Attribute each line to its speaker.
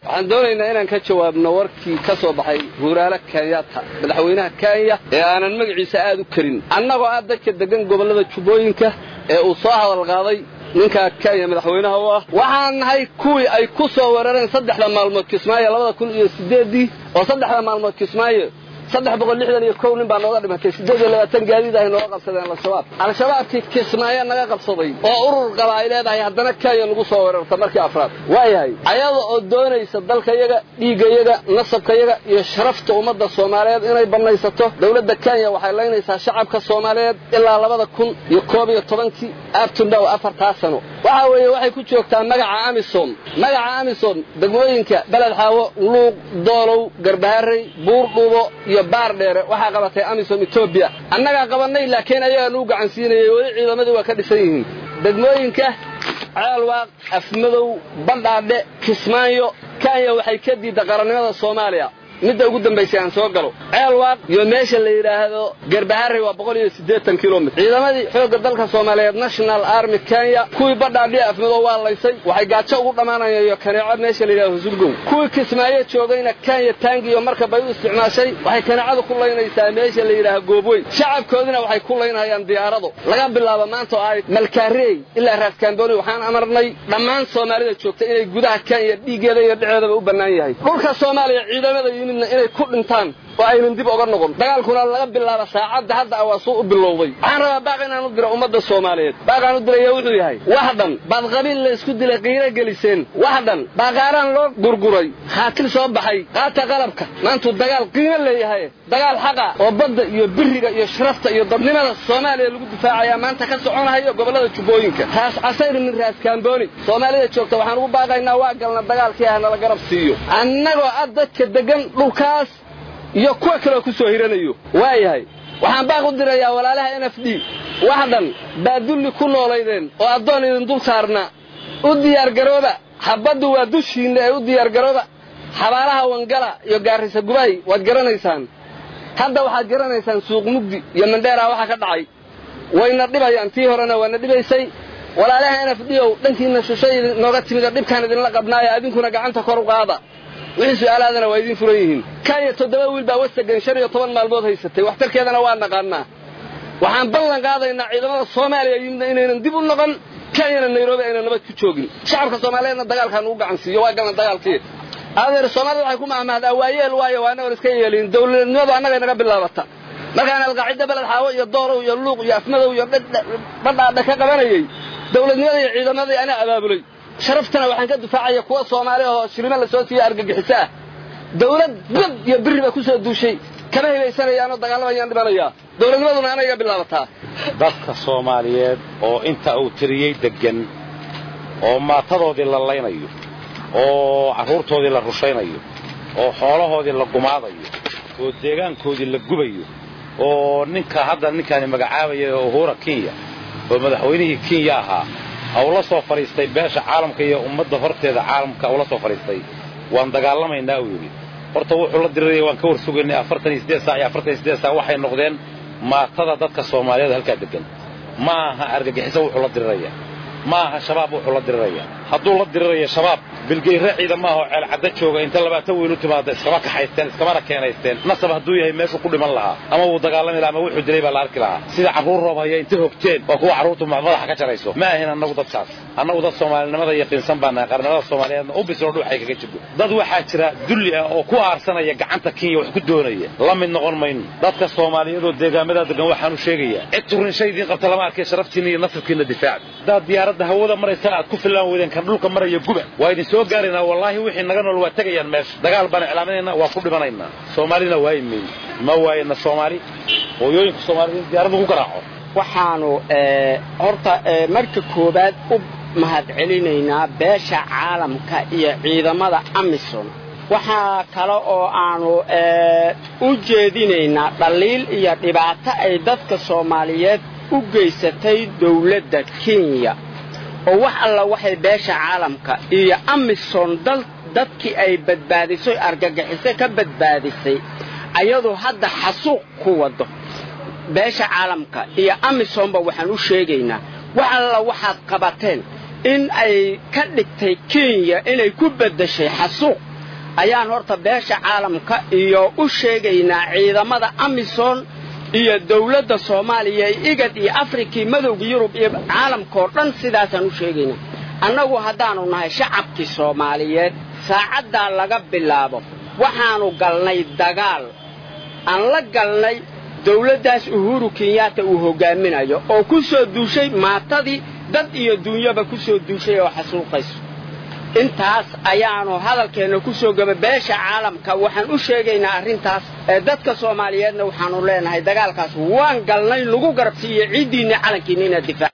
Speaker 1: waxaan doonaynaa inaan ka jawaabno warkii ka soo baxay huuraale kenyatta madaxweynaha kenya ee aanan magaciisa aad u karin annagoo ah dadka deggan gobollada jubbooyinka ee uu soo hadal qaaday ninkaa kenya madaxweynaha u ah waxaan nahay kuwii ay ku soo weerareen saddexda maalmood kismaayo labada kun iyo siddeeddii oo saddexda maalmood kismaayo saddex boqol lixdan iyo kow nin baa nooga dhimatay siddeed iyo labaatan gaadiid ahay nooga qabsadeen al-shabaab al-shabaabkii kismaayo naga qabsaday oo urur qaba ay leedahay haddana kenya nagu soo weerarta markii afraad waayahay ayada oo doonaysa dalkayaga dhiiggayaga nasabkayaga iyo sharafta ummadda soomaaliyeed inay bannaysato dowladda kenya waxay laynaysaa shacabka soomaaliyeed ilaa labada kun iyo koob iyo tobankii abtundhaw afartaa sano waxa weeye waxay ku joogtaa magaca amisom magaca amisom degmooyinka beled xaawo luuq doolow garbaharey buur dhuubo iyo baar dheere waxaa qabatay amisom etoobiya annagaa qabannay laakiin ayagaa nuu gacan siinayay weli ciidamadii waa ka dhisan yihiin degmooyinka ceelwaaq afmadow bandhaadhe kismaayo kenya waxay ka diidda qarannimada soomaaliya midda ugu dambaysay aan soo galo ceelwaaq iyo meesha la yidhaahdo garbaharey waa boqol iyo siddeetan kilomitr ciidamadii xoogga dalka soomaaliyeed national army kenya kuwii badhaadhiya afmadow waa laysay waxay gaajo ugu dhammaanayaan iyo kaneeco meesha la yidhahdo husulgow kuwii kismaayo joogayna kenya taangi iyo markab bay u isticmaashay waxay kaneecadu ku laynaysaa meesha la yidhaaha goobweyn shacabkoodina waxay ku laynayaan diyaarado laga bilaabo maanta oo ay malkaarey ilaa raaskambooni waxaan amarnay dhammaan soomaalida joogta inay gudaha kenya dhiiggeeda iyo dheceedaba u bannaan yahay dhulka soomaaliya ciidamada yimidna inay ku dhintaan oo aynan dib oga noqon dagaalkuna laga bilaaba saacadda hadda awaasuu u bilowday waxaan rabaa baaq inaan u diro ummadda soomaaliyeed baaqaan u diraya wuxuu yahay wax dhan baad qabiil la isku dilay qiiro geliseen wax dhan baaqaaraan loo gurguray khaatil soo baxay qaata qalabka maantuu dagaal qiimo leeyahay dagaal xaqa oo badda iyo biriga iyo sharafta iyo dadnimada soomaaliya lagu difaacayaa maanta ka soconahayo gobollada jubbooyinka raas casayr min raas kaambooni soomaalida joogta waxaan ugu baaqaynaa waa galna dagaalkii ah nala garab siiyo annagoo ah dadka deggan dhulkaas iyo kuwa kaleo ku soo hiranayo waayahay waxaan baaq u dirayaa walaalaha n f d wax dhan baa dulli ku noolaydeen oo addoon idin dul saarna u diyaargarooba xabaddu waa dushiinna ee u diyaargarooba xabaalaha wangala iyo gaarisa gubahay waad garanaysaan hadda waxaad garanaysaan suuq mugdi iyo mandheera waxaa ka dhacay wayna dhibayaan tii horena waana dhibaysay walaalaha n f d ow dhankiinna shushay nooga timid oo dhibkaan idinla qabnaayo adinkuna gacanta kor u qaada wixii su'aalaadana waa idiin furan yihiin kanya toddoba wiil baa wasagan shan iyo toban maalmood haysatay waxtarkeedana waa naqaannaa waxaan ballan qaadaynaa ciidamada soomaaliya yimidna inaynan dib u noqon kenyana nairobi aynan nabad ku joogin shacabka soomaaliyeedna dagaalkaan ugu gacan siiyo waa galna dagaalkii adeer soomaalida waxay ku mahmahdaa waa yeel waayo waa annagoon iska yeelin dawladnimadu annagay naga bilaabata markaan alqaacidda beled xaawo iyo doorow iyo luuq iyo afmadow iyo badhaadha ka qabanayey dawladnimada iyo ciidamadii anaa abaabulay sharaftana waxaan ka difaacaya kuwa soomaali ahoo shilimo la soo siiyo argagixiso ah dawlad bad iyo biri baa ku soo duushay kama hibaysanayaanoo dagaalamayaan dhimanayaa dawladnimaduna anayga bilaabataa
Speaker 2: dadka soomaaliyeed oo inta uu tiriyey deggan oo maatadoodii la laynayo oo carruurtoodii la rushaynayo oo xoolahoodii la gumaadayo oo deegaankoodii la gubayo oo ninka hadda ninkaani magacaabaya uhura kenya oo madaxweynihii kenya ahaa ula soo fadhiistay beesha caalamka iyo ummadda horteeda caalamka ula soo fadhiistay waan dagaalamaynaa uu yidhi horta wuxuu la diriraya waan ka war sugaynay afartan iyo siddeed saac iyo afartan iyo siddeed saac waxay noqdeen maatada dadka soomaaliyeed halkaa deggan ma aha argagixiso wuxuu la diriraya ma aha shabaab wuxuu la diriraya hadduu la diriraya shabaab bilgeyre ciidan maaha oo ceelcadda jooga inta labaatan weyn u timaada iskama kaxaysteen iskamana keenaysteen nasab hadduu yahay meeshuu ku dhiman lahaa ama wuu dagaalami lahaa ama wuxuu dilay baa la arki lahaa sida carruur roob haya inta hogteen waa kuwa carruurtu madaxa ka jarayso ma ahin annagu dadkaas annagu dad soomaalinimada yaqiinsan baa nahay qarnimada soomaaliyeedna u bisoo dhuuxay kaga jirto dad waxaa jira dulli ah oo ku aarsanaya gacanta kenya wax ku doonaya la mid noqon mayno dadka soomaaliyeed oo deegaamada degan waxaanu sheegayaa cid turinsha idiin qabta lama arkay sharaftiinna iyo nasabkiinna difaac haddaad diyaaradda hawada maraysaan aad ku fillaan weydeen kan dhulka maraya guba waa idin soo gaaraynaa wallaahi wixii naga nool waa tegayaan meesha dagaal baan iclaaminaynaa waa ku dhimanaynaa soomaalina waayi mayno ma waayana soomaali hooyooyinka soomaalida in diyaaradda ku garaaco
Speaker 3: waxaanu horta marka koowaad u mahadcelinaynaa beesha caalamka iyo ciidamada amisom waxaa kale oo aanu u jeedinaynaa dhaliil iyo dhibaato ay dadka soomaaliyeed u geysatay dawladda kenya oo wax alla waxay beesha caalamka iyo amisom dadkii ay badbaadisay argagixiso ka badbaadisay ayadoo hadda xasuuq ku wado beesha caalamka iyo amisomba waxaan u sheegaynaa wax alla waxaad qabateen in ay ka dhigtay kenya inay ku beddeshay xasuuq ayaan horta beesha caalamka iyo u sheegaynaa ciidamada amisom iyo dawladda soomaaliya igad iyo afrikii madowga yurub iyo caalamkaoo dhan sidaasaan u sheegaynaa annagu haddaannu nahay shacabkii soomaaliyeed saacaddaa laga bilaabo waxaannu galnay dagaal aan la galnay dawladdaas uhuru kenyaata uu hoggaaminayo oo ku soo duushay maatadii dad iyo duunyaba ku soo duushay oo xasuuqayso intaas ayaannu hadalkeenna ku soo gaba beesha caalamka waxaan u sheegaynaa arrintaas ee dadka soomaaliyeedna waxaannu leenahay dagaalkaas waan galnay lagu garabsiiyo ciiddiinna calankiinna inaad difaac